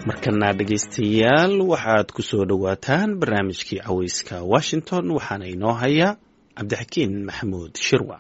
markana dhegaystayaal waxaad ku soo dhowaataan barnaamijkii caweyska washington waxaana inoo haya cabdixakiin maxamuud shirwa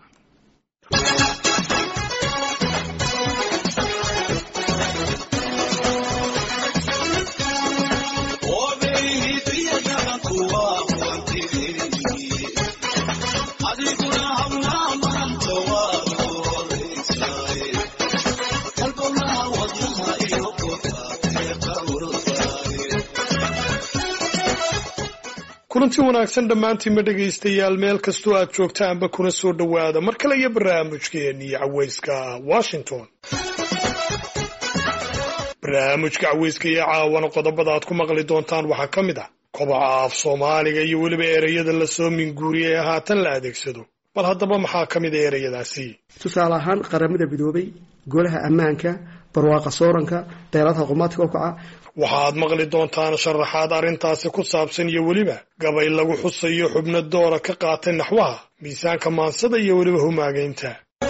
kulanti wanaagsan dhammaantiinma dhegaystayaal meel kastoo aad joogtaanba kuna soo dhowaada mar kale iyo barnaamijkeennii caweyska washington barnaamijka caweyska iyo caawana qodobada aad ku maqli doontaan waxaa ka mid ah kobaca af soomaaliga iyo weliba ereyada lasoo minguuriyay ee haatan la adeegsado bal haddaba maxaa ka mid a ereyadaasi tusaale ahaan qaramada midoobay golaha ammaanka barwaaqa sooranka deeladaha qumaadka okaca waxaad maqli doontaan sharaxaad arrintaasi ku saabsan iyo weliba gabay lagu xusayo xubno doora ka qaatay naxwaha miisaanka maansada iyo weliba humaagaynta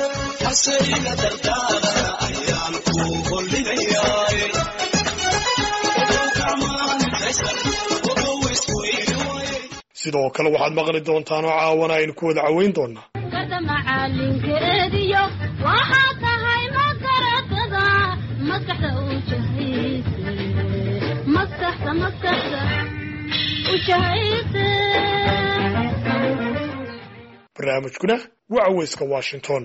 sidoo kale waxaad maqli doontaan oo caawana aynu ku wada caweyn doonaa barnaamijkuna waa caweyska washington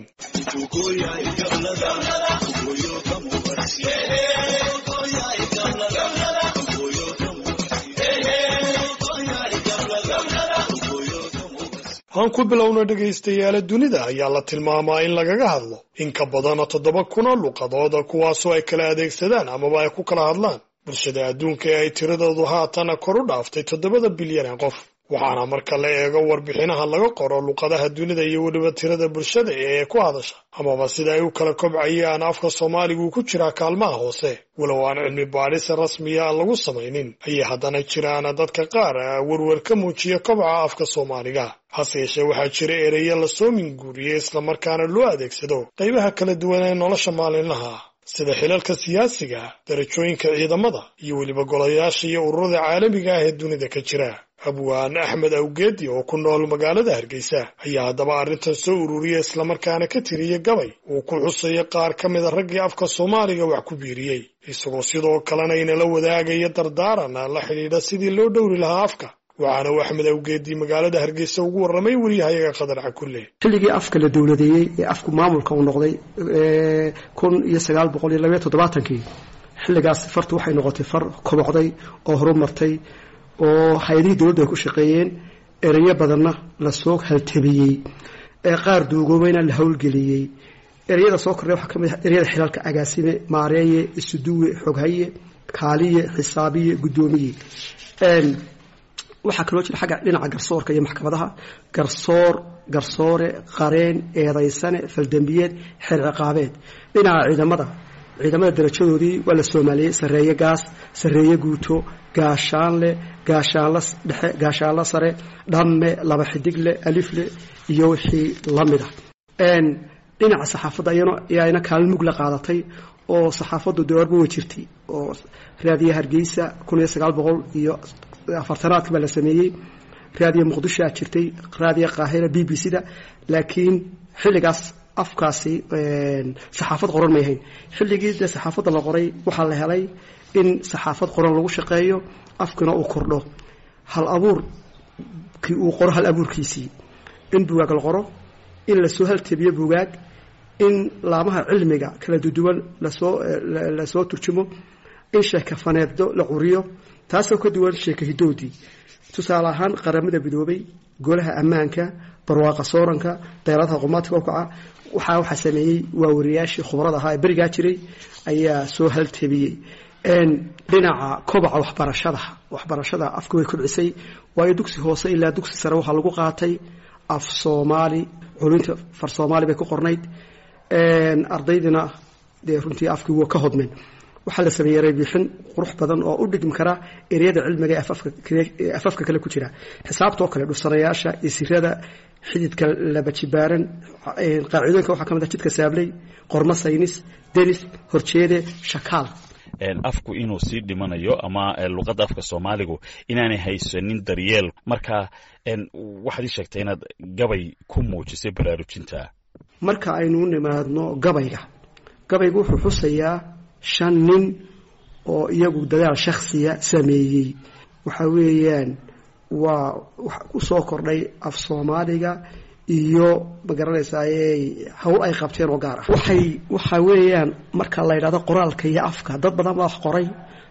aan ku bilowno dhegaystayaala dunida ayaa la tilmaamaa in lagaga hadlo in ka badana toddoba kuna luqadooda kuwaasoo ay kala adeegsadaan amaba ay ku kala hadlaan bulshada adduunka ee ay tiradoodu haatana kor u dhaaftay toddobada bilyan ee qof waxaana marka la eego warbixinaha laga qoro luqadaha dunida iyo weliba tirada bulshada ee ku hadasha amaba sida ay u kala kobcayaan afka soomaaligu ku jiraa kaalmaha hoose walow aan cilmi baadhis rasmiya aan lagu samaynin ayay haddana jiraan dadka qaar werwer ka muujiya kobaca afka soomaaliga hase yeeshee waxaa jira ereya lasoo minguuriyey islamarkaana loo adeegsado qaybaha kala duwan ee nolosha maalinlaha sida xilalka siyaasiga darajooyinka ciidamada iyo weliba golayaasha iyo ururada caalamiga ah ee dunida ka jira abwaan axmed awgeedi oo ku nool magaalada hargeysa ayaa haddaba arrintan soo ururiya islamarkaana ka tiriya gabay uu ku xusayo qaar ka mida raggii afka soomaaliga wax ku biiriyey isagoo sidoo kalena inala wadaagaya dardaaran la xidhiidha sidii loo dhowri lahaa afka waxaana uu axmed awgeedi magaalada hargeysa ugu warramay weriyahayaga qadar cakulle xilligii afka la dowladeeyey ee afku maamulka uu noqday kun iyo sagaal boqol iyo labaiyo toddobaatankii xilligaas fartu waxay noqotay far kobocday oo horumartay oo hay-adihii dowladdu ay ku shaqeeyeen ereyo badanna lasoo haltabiyey ee qaar duugoobayna la howlgeliyey ereyada soo kordhay waxaa ka mid ah ereyada xilalka agaasime maareeye isuduwe xoghaye kaaliye xisaabiye guddoomiye waxaa kaloo jira xagga dhinaca garsoorka iyo maxkamadaha garsoor garsoore qareen eedaysane faldambiyeed xeer ciqaabeed dhinaca ciidamada ciidamada darajadoodii waa la soomaaliyey sarreeye gaas sarreeye guuto gaashaanle gaashaanla dhexe gaashaanla sare dhamme laba xidigle alifle iyo wixii la mid ah dhinaca saxaafadda ayana kaalin mug la qaadatay oo saxaafaddu dee orba way jirtay oo raadiya hargeysa kun iyo sagaal boqol iyo afartanaadka baa la sameeyey raadiya muqdishoa jirtay raadiya qaahira b b c da laakiin xilligaas afkaasi saxaafad qoran may ahayn xilligii dee saxaafadda la qoray waxaa la helay in saxaafad qoran lagu shaqeeyo afkina uu kordho hal abuurkii uu qoro hal abuurkiisii in bugaag la qoro in lasoo haltabiyo bugaag in laamaha cilmiga kala duduwan lasoo lasoo turjumo in sheekafaneeddo la curiyo taasoo ka duwan sheeka hidoodii tusaale ahaan qaramada midoobay golaha ammaanka barwaaqa sooranka deeladaha qumaadka okaca waxaa waxaa sameeyey waa wariyaashii khubrada ahaa ee berigaa jiray ayaa soo haltabiyey dhinaca kobaca waxbarashada waxbarashada afka way kobcisay waayo dugsi hoose ilaa dugsi sare waxaa lagu qaatay af soomaali culinta far soomaali bay ku qornayd ardaydina dee runtii afkii waa ka hodmeen waxaa la sameeyey reebixin qurux badan oo u dhigmi kara ereyada cilmiga ee afafka kale ku jira xisaabtoo kale dhursanayaasha isirada xididka laba jibaaran qaacidooyinka waxaa ka mid ah jidka saabley qormo saynis denis horjeede shakaal afku inuu sii dhimanayo ama luqadda afka soomaaligu inaanay haysanin daryeel marka waxaad ii sheegtay inaad gabay ku muujisay baraarujinta marka aynu u nimaadno gabayga gabaygu wuxuu xusayaa shan nin oo iyagu dadaal shakhsiya sameeyey waxa weeyaan waa ku soo kordhay af soomaaliga iyo magaranaysaay hawl ay qabteen oo gaar ah waxay waxa weeyaan marka la yidhahdo qoraalka iyo afka dad badan baa wax qoray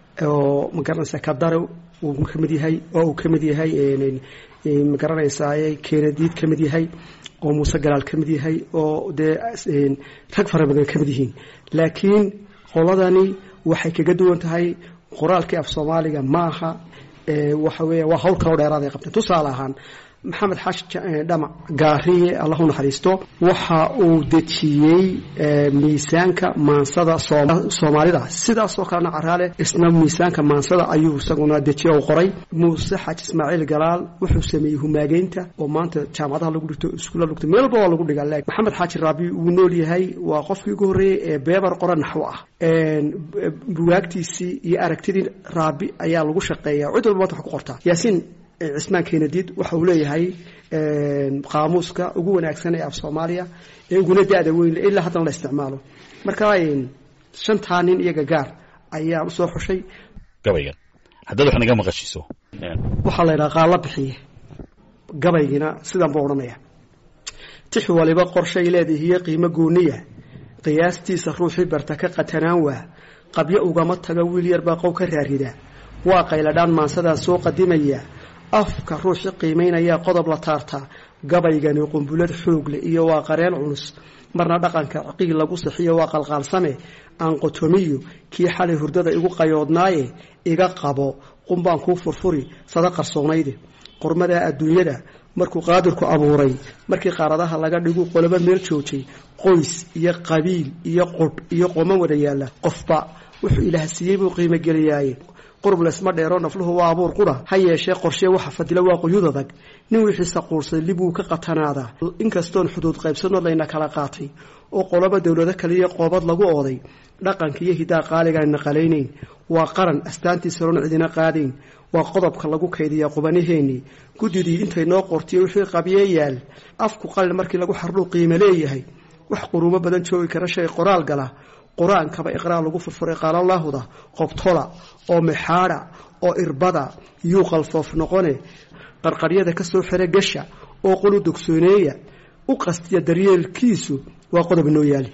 oo magaranaysaa kadare uu ka mid yahay oo uu ka mid yahay magaranaysaay kenadiid ka mid yahay oo muuse galaal ka mid yahay oo dee rag fara badan ka mid yihiin laakiin qoladani waxay kaga duwan tahay qoraalkii af soomaaliga maaha waxa weya waa hawl kaloo dheeraad ay qabteen tusaale ahaan maxamed xaashi dhamac gaariye allah u naxariisto waxa uu dejiyey miisaanka maansada soomaalida sidaasoo kalena caraale isna miisaanka maansada ayuu isaguna dejiye u qoray muuse xaaji ismaaciil galaal wuxuu sameeyey humaageynta oo maanta jaamacadaha lagu dhigto iskuulla lugto meel walba waa lagu dhigaa maxamed xaaji raabi wuu nool yahay waa qofkii ugu horreeyey ee beebar qora naxwo ah buwaagtiisii iyo aragtidii raabi ayaa lagu shaqeeya cid walba maanta wax ku qortaa yaasiin cismaan kenadiid waxa uu leeyahay qaamuuska ugu wanaagsan ee af soomaaliya ee uguna da-da weyn ilaa haddana la isticmaalo marka shantaa nin iyaga gaar ayaan usoo xushay gabaygan haddaad wax naga maqashiiso waxaa la yidhaha qaalla bixiye gabaygina sidan buu odhanaya tix waliba qorshay leedahiyo qiimo gooniya qiyaastiisa ruuxii barta ka qatanaan waa qabyo ugama taga wiil yar baa qow ka raarida waa qayladhaan maansadaa soo qadimaya afka ruuxi qiimaynaya qodob la taartaa gabaygani qumbulad xoog leh iyo waa qareen culus marna dhaqanka ciqiig lagu sixiyo waa qalqaalsame aan qotomiyo kii xalay hurdada igu qayoodnaaye iga qabo qumbaan kuu furfuri sada qarsoonayde qormada adduunyada markuu qaadirku abuuray markii qaaradaha laga dhigu qolobo meel joojay qoys iyo qabiil iyo qudh iyo qooma wada yaalla qofba wuxuu ilaah siiyey buu qiimo geliyaaye qurub laysma dheero nafluhu waa abuur qura ha yeeshee qorshee waxa fadila waa quyud adag nin wixiisa quursaday libuu ka qatanaadaa inkastoon xuduud qaybsanood layna kala qaatay oo qoloba dowlado kaliya qoobad lagu ooday dhaqanka iyo hidaa qaaligaan naqalaynayn waa qaran astaantiisa roon cidina qaadayn waa qodobka lagu kaydiyaa qubanaheenii guddidii intay noo qortiyo wixii qabyee yaal afku qalin markii lagu xardhuu qiimo leeyahay wax quruumo badan joogi kara shay qoraal gala qur-aankaba iqraar lagu furfuray qaalalaahuda qobtola oo mexaadha oo irbada yuu qalfoof noqone qarqaryada ka soo xira gasha oo qolu dogsooneeya u qastiya daryeelkiisu waa qodob noo yaali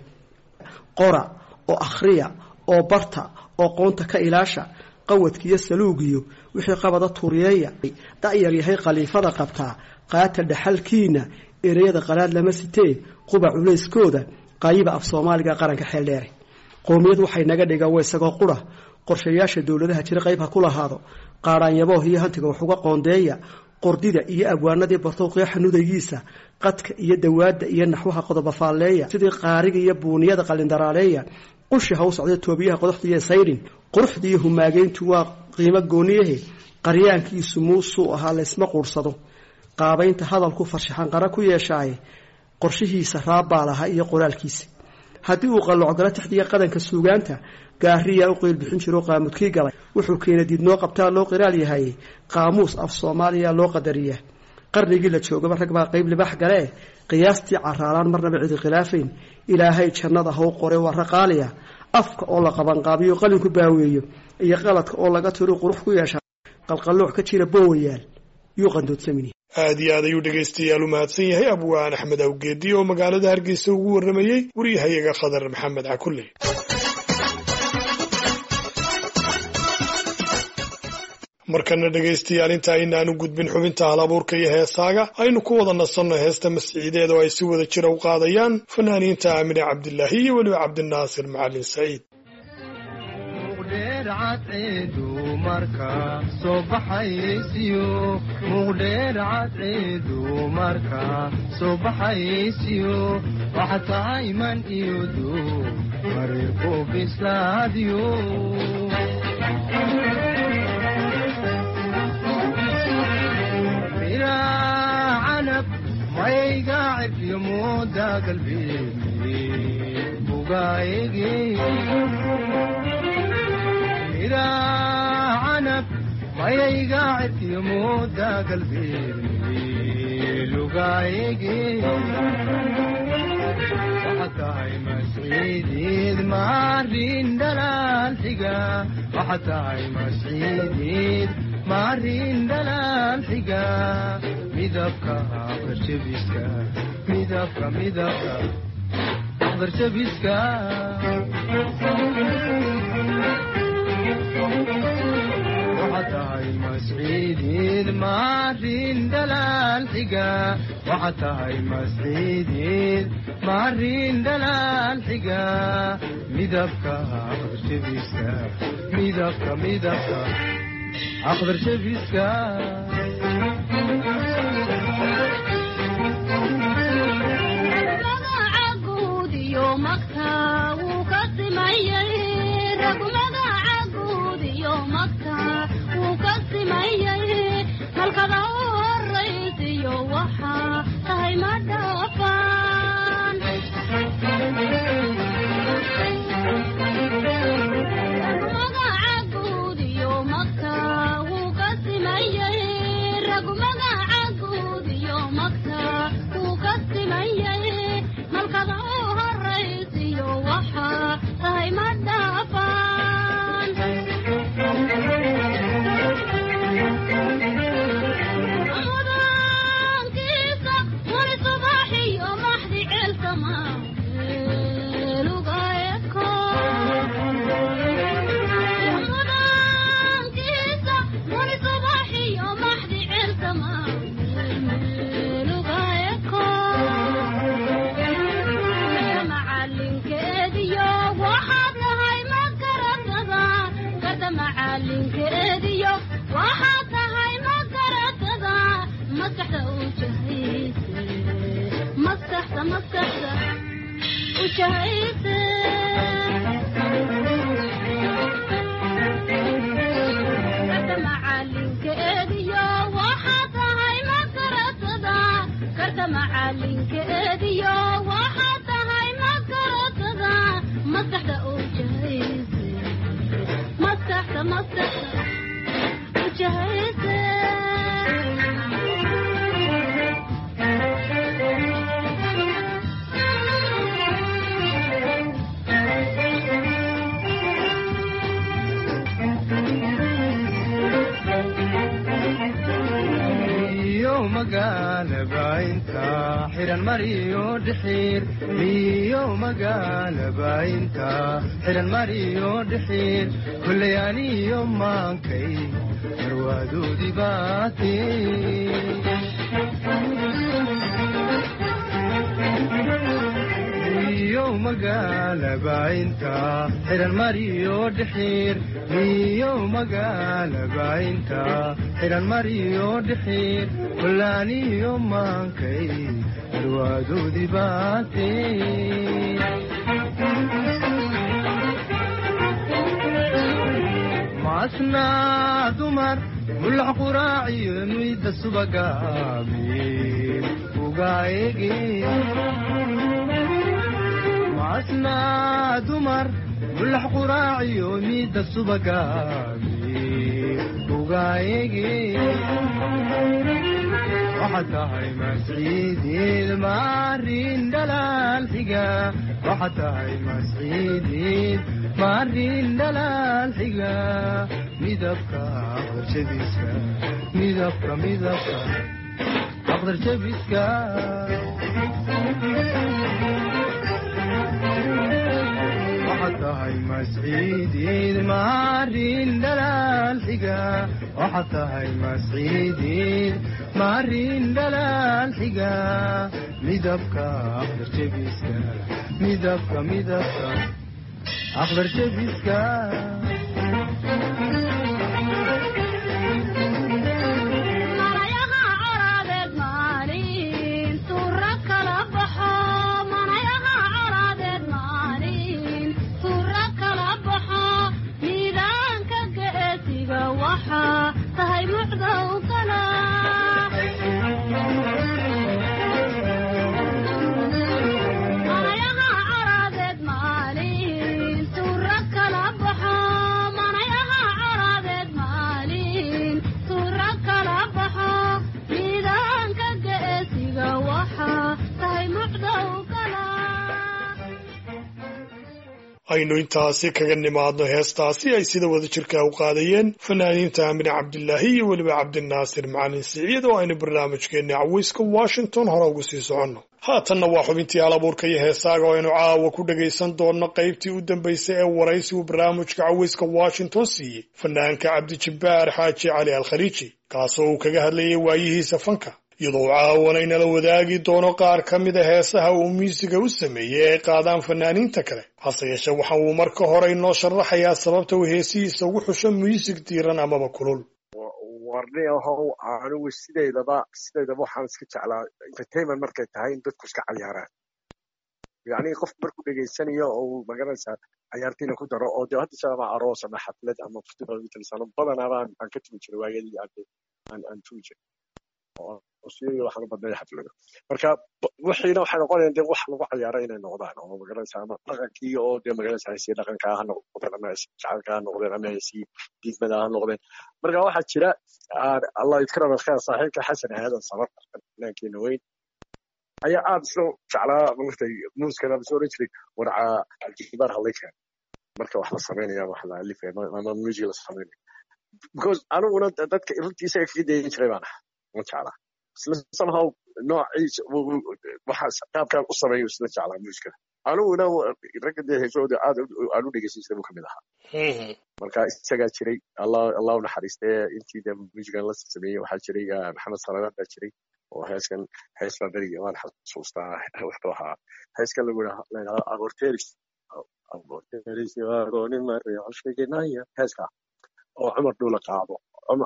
qora oo akhriya oo barta oo qoonta ka ilaasha qawadkiiyo saluugiyo wixii qabada tuuriyeeya da'yar yahay khaliifada qabtaa qaata dhaxalkiina ereyada qalaad lama sitee quba culayskooda qaayiba af soomaaliga qaranka xeel dheere qowmiyad waxay naga dhigaan waa isagoo qura qorshayaasha dowladaha jira qayb ha ku lahaado qaadhaanyabooh iyo hantiga wax uga qoondeeya qordida iyo abwaanadii bartow qeexa nudagiisa qadka iyo dawaadda iyo naxwaha qodoba faalleeya sidii qaariga iyo buuniyada qalindaraaleeya qushi ha u socda toobiyaha qodoxda iyo sayrin quruxda iyo humaageyntu waa qiimo gooniyahe qaryaankiisu muusuu ahaa laysma quursado qaabaynta hadalku farshaxanqara ku yeeshaaye qorshihiisa raabbaa lahaa iyo qoraalkiisa haddii uu qallocgalo taxdiya qadanka suugaanta gaariyaa u qeyl bixin jiro qaamudkii galay wuxuu keena diidnoo qabtaa loo qiraal yahay qaamuus af soomaaliya loo qadariyaa qarnigii la joogaba rag baa qeyb libax galee qiyaastii caraalaan marnaba cidi khilaafayn ilaahay jannada haw qore waa raqaaliya afka oo la qabanqaabiyo qalinku baaweeyo iyo qaladka oo laga tiro qurux ku yeesha qalqallooc ka jira boowayaal yuu qandoodsamini aad iyo aad ayuu dhegaystayaal u mahadsan yahay abwaan axmed awgeedi oo magaalada hargeysa ugu warramayey waryahayaga khadar maxamed cakulle markana dhegaystayaal inta aynaanu gudbin xubinta hal abuurka iyo heesaaga aynu ku wada nasanno heesta masciideed oo ay si wada jira u qaadayaan fanaaniinta aamine cabdilaahi iyo weliba cabdinaasir macalin saciid muqdheer cadceedu marka soo baxaysiyo waxa tahay man iyo duu mareerku bislaadiyo canab mayga cirkiyo mooda galbeed bugaayege mayayga cirkiyo mooda galbeed lugaayege waxa tahay masciidiid maarin dhalaal xiga waxa tahay masciidiid maarin dhalaal xiga midabka aqdarshabiska midabka midabka aqdarshabiska waxa tahay masciidiid maarin dhalaal xiga waxa tahay masciidiid maarin dhalaal xiga midabka aqdarshabiska midabka midabka aqdarshabiska magaca guud iyo magta wuu ka simayay rag magaca guud iyo magta wuu ka simayay halkada u horaysiyo waxa tahay ma dhaafaan magaca guud iyo magta wuu ka simayay rag magaca guud iyo magta wuu ka simayay malkada u horaysiyo waxa tahay ma dhaafaan mudaankiisa wali subaxiyo maxdi ceelsama lugaeko mudaankiisa wali subaxiyo maxdi ceelsama lugaeko macalinkeediyo waxaad tahay ma garatada garda macalinkeediyo waxaad tahay ma garatada maskaxda u jahayse maskaxda maskaxda u jahayse garda macalinkeediyo waxaad tahay ma garatada garda macalinkeediyo waxaad tahay ma garatada maskaxda u jahayse maskaxda maskaxda u jahayse iyo magaalaba inta xiran mariyo dhixiir iyo magaalaba inta xiran mariyo dhixiir kullay aniyo maankay marwaadoodii baate iyo magaalaba inta xiran mariyo dhixiir iyo magaalaba inta xiran mariyo dhixiir kullaaniyo maankay marwaadoodii baate macasnaa dumar mulax quraaciyo nuyda subagaamin ugaayege macasnaa dumar mulax quraaciyo nuyda subagaamin ugaayege waxaad tahay masciidiid maarin dhalaal xiga waxaad tahay masciidiid maarin dhalaal xiga midabka aqdarshabiska midabka midabka aqdarshabiska waxaad tahay masciidiid maarin dhalaal xiga waxaad tahay masciidiid maarin dhalaal xiga midabka aqdarshabiska midabka midabka aqdarshabiska manayaha coraadeed maalin suura kala baxo manayaha coraadeed maalin suura kala baxo miidaanka geesiga waxa tahay mucdow kala manayaha coraadeed maalin suura kala baxo manayaha coraadeed maalin aynu intaasi kaga nimaadno heestaasi ay sida wada jirka u qaadayeen fanaaniinta amine cabdilaahi iyo weliba cabdinaasir macalin siciid oo aynu barnaamijkeenna caweyska washington hore ugu sii soconno haatanna waa xubintii alabuurka iyo heesaaga oo aynu caawa ku dhagaysan doonno qaybtii u dambaysay ee waraysigu barnaamijka caweyska washington siiyey fanaanka cabdijabbaar xaaji cali alkhaliiji kaasoo uu kaga hadlayay waayihiisa fanka iyadoo caawana inala wadaagi doono qaar ka mida heesaha uu miisiga u sameeyey ay qaadaan fanaaniinta kale hase yeeshe waxa uu marka hore inoo sharaxayaa sababta uu heesihiisa ugu xusho miisig diiran amaba kulul warni ahow anigu sideedaba sideedaba waxaan iska jeclaa entertainment markay tahay in dadku iska cayaaraan yacni qof markuu dhegaysanayo oo uu magaranaysaa cayaartiina ku daro oo dee hadda sababa aroos ama xaflad ama festival mitalisano badanaaba aan ka tumi jiray waayadii aan aan tumi jirayosiyo waxaan u badnay xaflado marka wixiina waxay noqonayaan dee wax lagu cayaaro inay noqdaan oo magaranaysa ama dhaqankii oo dee magaranaysa heesii dhaqanka ha noqdeen ama heesii jacaylka ha noqdeen ama heesii diidmada ha noqdeen marka waxaa jira allah idkara alkheer saaxiibka xasan aadan sabar fanaankeena weyn ayaa aad isla jeclaa maartay muuskana soo oran jiray warca aljibaar hallaykan marka wax la samaynaya wax la alifaya ama music la samaynaya because aniguna dadka runtiisa kaga dayan jiray baan ahaa ma jeclaa isla somehow noociisa waxa qaabkaan u sameeyo isla jeclaa muusikada aniguna ragga dee heesooda aad aan u dhegeysan jiray buu kamid ahaa marka isagaa jiray allah allah u naxariistee intii dee muusigan la sameeyey waxaa jiray maxamed salaamaad baa jiray oo heeskan hees baa berigi waan xasuustaa wuxuu ahaa heeskan lagu yidhahdo aborteris aborteris agoonin mareexoshegenaya heeska oo cumar dhuula qaado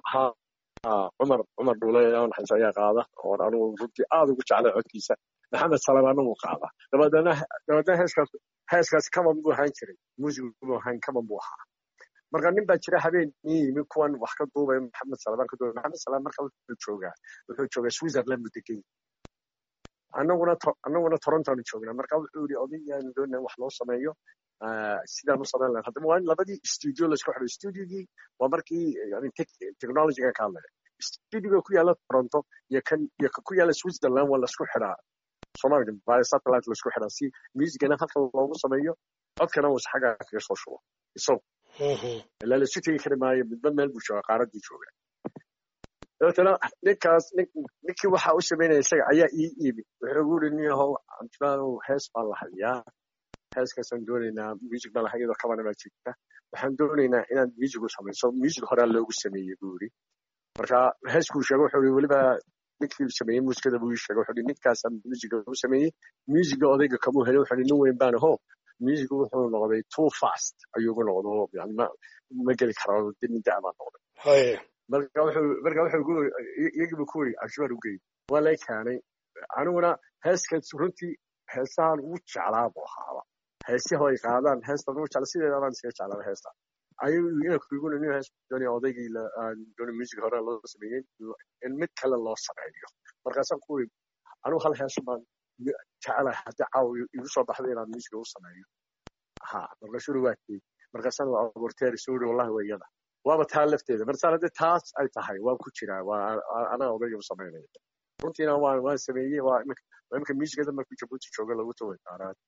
cumar cumar dhuule naxariis ayaa qaada oo anigu runtii aad ugu jeclay codkiisa maxamed salamaana wuu qaada dabadeedna dabadeedna heeskaas heeskaas kaman buu ahaan jiray muusigu buu ahaan kaman buu ahaa marka nin baa jira habeen ii yimi kuwan wax ka duubay maxamed salamaan ka duubay maxamed salaam marka wuxuu joogaa wuxuu joogaa switzerland buu degan annaguna annaguna torontoanu joognaa marka wuxuu yidhi odayaanu doonaa wax loo sameeyo sidaan u samayn lahayn haddaba waa in labadii studio laisku xidho studiogii waa markii yani technologyga ka hadlaya studioga ku yaala toronto iyo kan iyo ku yaala switzerland waa laisku xidhaa soomaaliga by satellite laisku xidhaa si musicana halka loogu sameeyo codkana uu xagga kaga soo shubo isagu ilaa laisu tegi kari maayo midba meel buu jooga qaaraddii jooga dabeetana ninkaas ninkii waxa u samaynaya isaga ayaa ii iimi wuxuu ugu yidhi nin yahow cabdimaanow hees baan la hayaa heeskaasaan doonaynaa music baan lahay iyadoo kabana baa jirta waxaan doonaynaa inaad music u samayso music horaa loogu sameeyey buu yidhi marka heeskuu sheegay wuxuu yidhi weliba ninkii sameeyey muusikada buu ii sheegay wuxuu yidhi ninkaasaa musica u sameeyey musica odayga kamuu helay wuxuu yidhi nin weyn baan aho music wuxuu noqday too fast ayuu ugu noqdo yani ma ma geli karo nin da' baan noqday marka wuxuu marka wuxuu iyagii buu ku yidhi cabshibaar u geeyey waa lay keenay aniguna heeskaas runtii heesahan ugu jeclaa buu ahaaba heesiha ay qaadaan heestan ugu jecla sideeda baan iskaga jeclaa heesta ayuu ina kugu nin hees doonaya odaygii doonay music hore loo sameeyey in mid kale loo sameeyo markaasaan ku yidhi anigu hal heesu baan jecelahay haddii caawa igu soo baxday inaan musica u sameeyo ha markaasuu waa kii markaasaan waa aborteeri soo yidhi wallahi waa iyada waaba taa lafteeda marsan haddii taas ay tahay waan ku jiraa waa anaa odayga u samaynaya runtiina waan waan sameeyey waa imika imika muusikada markuu jabuuti jooga lagu taway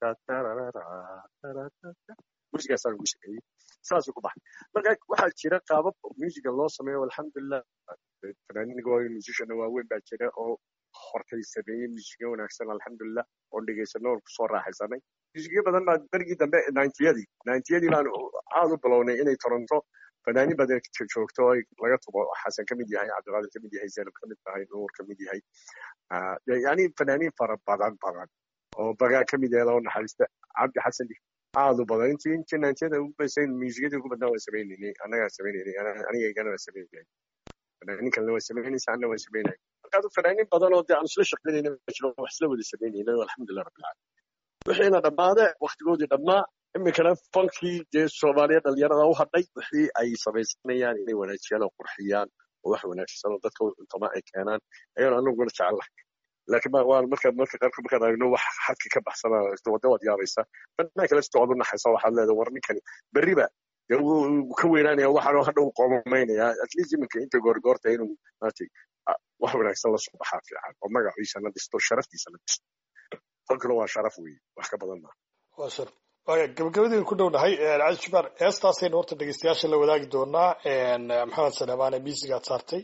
muusigaasaan ugu sameeyey saasuu ku baxay marka waxaa jira qaabab muusiga loo sameeyo alxamdulilah fanaaniinka waa musician waaweyn baa jira oo hortay sameeyey muusikyo wanaagsan alxamdulilah oon dhegaysano oon kusoo raaxaysanay muusikyo badan baa berigii dambe nintyadii nintyadii baan aad u bilownay inay toronto fanaaniin badan joogto oo laga tubo xasan ka mid yahay cabdiqaadir ka mid yahay zaynab ka mid tahay nuur ka mid yahay yani fanaaniin fara badan badan oo bagaa ka mid yahay loo naxariista cabdi xasan aad u badan intii intii naantiyada ugu basayn muusikadii ugu badnaa waan sameynaynay annagaa sameynaynay aniga igana waan sameynay fanaaniin kalena waan samaynaysa anna waan samaynay markaadu fanaaniin badan oo dee aan isla shaqaynayna ma jiro wax isla wada samaynayna alxamdulilah rabbil caalamiin wixiina dhammaade waktigoodii dhammaa iminkana fankii dee soomaaliya dhalinyarada u hadhay wixii ay samaysanayaan inay wanaajiyaan oo qurxiyaan oo wax wanaagsan oo dadka cuntama ay keenaan ayaan anaguna jecellahay laakiin waa markaad marka qaarkood markaad aragno wax xadki ka baxsana wada waad yaabaysa fanaanka lafta waad u naxaysa waxaad leedahay war ninkani berriba dee wuu ka weynaanaya waxaanu hadha u qoomamaynaya at least iminka inta goorgoorta inuu maartay wax wanaagsan la soo baxaa fiican oo magaciisa la dhisto sharaftiisa la dhisto fankuna waa sharaf weeye wax ka badan maa waaya gabagabadii ku dhownahay cali jubaar heestaasaynu horta dhegeystayaasha la wadaagi doonaa maxamed salamaane miisigaad saartay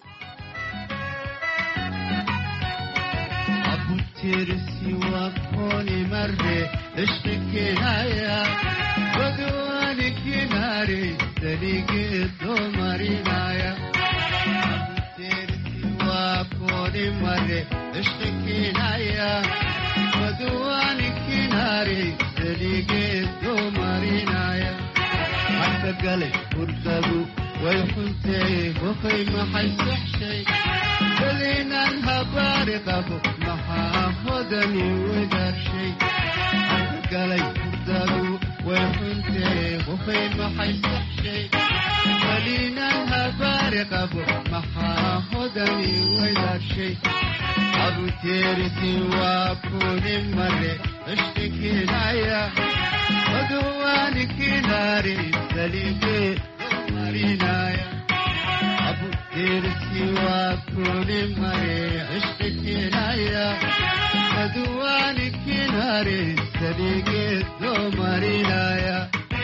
abtirsi wakoni marre ishqikihaya wadwani kinare daligedo marinaya abtirsi wakoni marre ishqikihaya wadwani kinare daligedo marinaya حتى قلب ورقبوا ويحنتي وخي ما حيسحشي خلينا الهبار قبو ما حافظني ودار شي حتى قلب ورقبوا ويحنتي وخي ما حيسحشي خلينا الهبار قبو ما حافظني ودار شي أبو تيرتي وأكون مرة اشتكي ليا ودوانك ناري سليمي مارينايا أبو تيرسي وأكون مري عشقك نايا ودوانك ناري سليمي مارينايا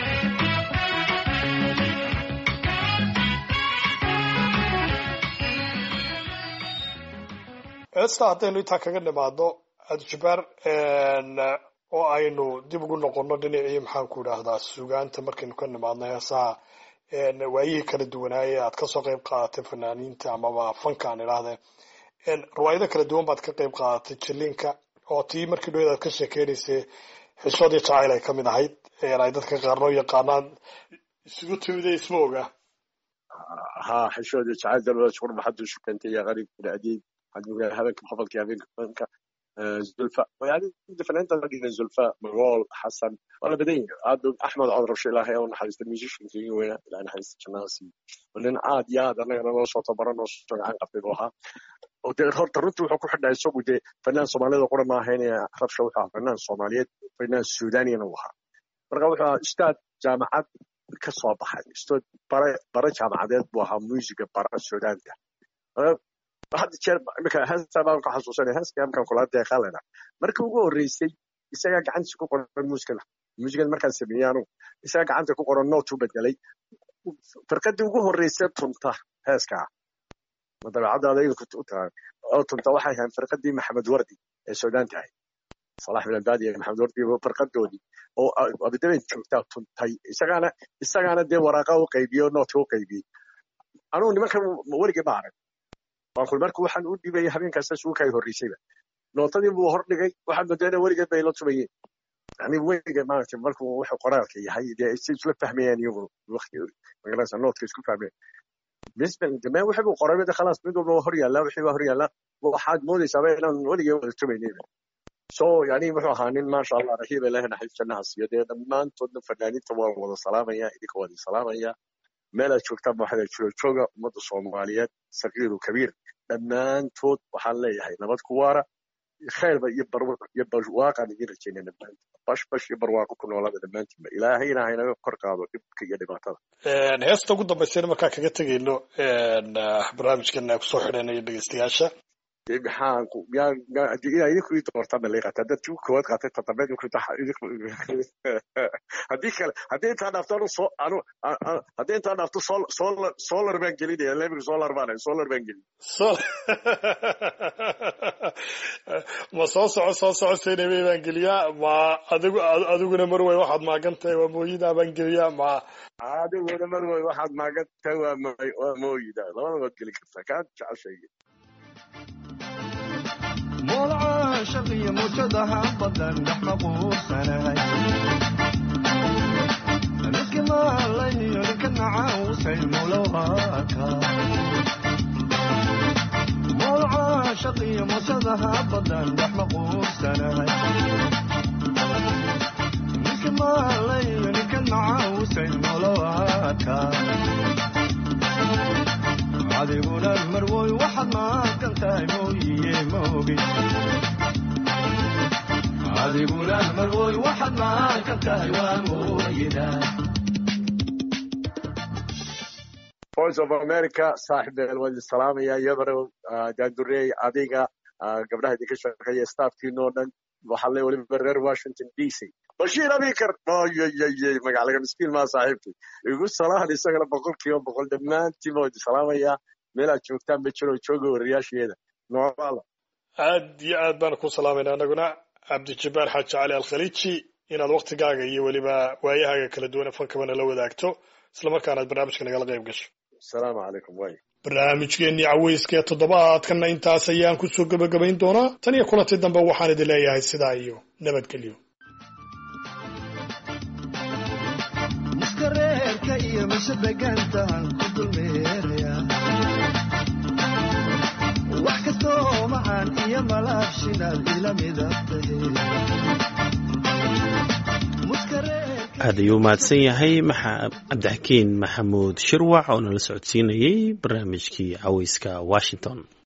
heesta haddaynu intaa kaga nimaadno adjubaar oo aynu dib ugu noqono dhinacii maxaanku idhaahdaa sugaanta markaynu ka nimaadno heesaha waayihii kala duwanaaye aad kasoo qeyb qaadatay fanaaniinta amaba fanka aan idhaahdee riwaayado kala duwan baad ka qeyb qaadatay jiliinka oo tii markii dhaweed aad ka sheekeynaysay xishoodii jacayl ay kamid ahayd ay dadka qaarnoo yaqaanaan isugu timide isma oga ها حشود جعل دلوقتي شغل ما حدش كان يا غريب العديد حد يقول هذاك حفظك يا بنك زلفاء يعني فنانتا لقينا زلفاء مغول حسن ولا بدين عاد احمد عذر شي الله يوم حديث الميوزيشن في وين لان حديث جناسي ولين عاد يا انا انا soo tabaran oo soo gacan qabtay buu ahaa oo dee horta runtii wuxuu ku xidhnaa isagu dee fanaan soomaalida qura ma ahayn ee rabsha wuxuu ahaa fanaan soomaaliyeed fanaan suudaaniyana uu ahaa marka wuxuu ahaa ustaad jaamacad ka soo baxay ustaad bare bare jaamacadeed buu ahaa muusiga bara suudaanta hadda jeer imika heestaa baan ku xasuusanaya heeska markaan kula deeqaalena markii ugu horreysay isagaa gacantiisa ku qoran muusikada muusikada markaan sameeyey anugu isagaa gacanta ku qoran noot u bedelay firqadii ugu horreysay tunta heeskaa ma dabeecaddaada idinku u tahay oo tunta waxay ahayn firqadii maxamed wardi ee suudaan tahay salax bin albaadi iyo maxamed wardi firqadoodii oo abidaben joogtaa tuntay isagaana isagaana dee waraaqa u qaybiyo nootka u qaybiyey anugu nimankan weligii ma arag waakul marku waxaan u dhibayay habeenkaasa suuka ay horreysayba nootadii buu hor dhigay waxaan moodayna weligeed bay la tumayeen yani weliga maaragtay markuu wuxuu qoraalka yahay dee si isla fahmayaan iyagu waqti magaranaysa nootka isku fahmayaan بالنسبه للجماعه وحبوا قرابه ده خلاص بدهم هور يلا وحبوا هور يلا وحد مودي سبعين انا ولي تمينين سو يعني wuxuu ahaa nin maasha allah rahiib ilaah naxariistanaha siiyo dee dhammaantoodna fanaaniinta waa wada salaamaya idinka wada salaamaya meel aad joogtaan ba waxaa jiro jooga ummadda soomaaliyeed sagiiru kabiir dhammaantood waxaan leeyahay nabad ku waara khayrba iyo iyo barwaaqaan idin rajaynay dhammaantood bash bash iyo barwaaqo ku noolaada dhammaantiinba ilaahayna haynaga kor qaado dhibka iyo dhibaatada heesta ugu dambaysayna markaa kaga tegayno barnaamijkan kusoo xidhanayo dhegeystayaasha maxaan ku yaa yaa idinku ii doortaan bay qaata haddaad tii koowaad qaatay toddobaad idinku idinku haddii kale haddii intaa dhaafto anu soo anu haddii intaa dhaafto sol solar solar baan gelinaya lebiga solar baan solar baan gelin ma soo soco soo soco saynabey baan geliyaa ma adigu adiguna marwey waxaad maagan tahay waa mooyidaa baan geliyaa ma adiguna marwey waxaad maagan tahay waa waa mooyida labada waad geli kartaa kaa jeceshayga مولع شقي مجدها بدن نحن قوسناي مسك ما لي لكن عاوس المولوهاكا مولع شقي مجدها بدن نحن قوسناي مسك ما لي لكن عاوس المولوهاكا adiguna marwoy waxaad maaqan tahay mooyiye maogi adiguna marwoy waxaad maaqan tahay waa mooyida voice of america saaxib beel waan idin salaamaya iyadana daandureey adiga gabdhaha idinka shaqeeya staafkiinoo dhan waxaa le weliba reer washington d c bashiir abikar oyyyy magaclaga miskiin maa saaxiibkay igu salahan isagana boqol kiiba boqol dhammaantiin baa idi salaamayaa meelaad joogtaan ba jiro jooga wariyaasheeda noolaala aad iyo aad baan ku salaamayna anaguna cabdijabbaar xaaji cali alkhaliiji inaad waktigaaga iyo weliba waayahaaga kala duwan ee fankabana la wadaagto islamarkaana aad barnaamijka nagala qayb gasho asalaamu calaykum waay barnaamijkeennii caweyska ee toddobaadkanna intaas ayaan kusoo gebagabayn doonaa tan iyo kulanti dambe waxaan idin leeyahay sidaa iyo nabadgelyo muskareerka iyo mashadegantahan ku dulmeeraya wax kastoo macaan iyo malaabshinaad ila midabtahe aad ayuu mahadsan yahay cabdixakiin maxamuud shirwac oo nala socodsiinayey barnaamijkii caweyska washington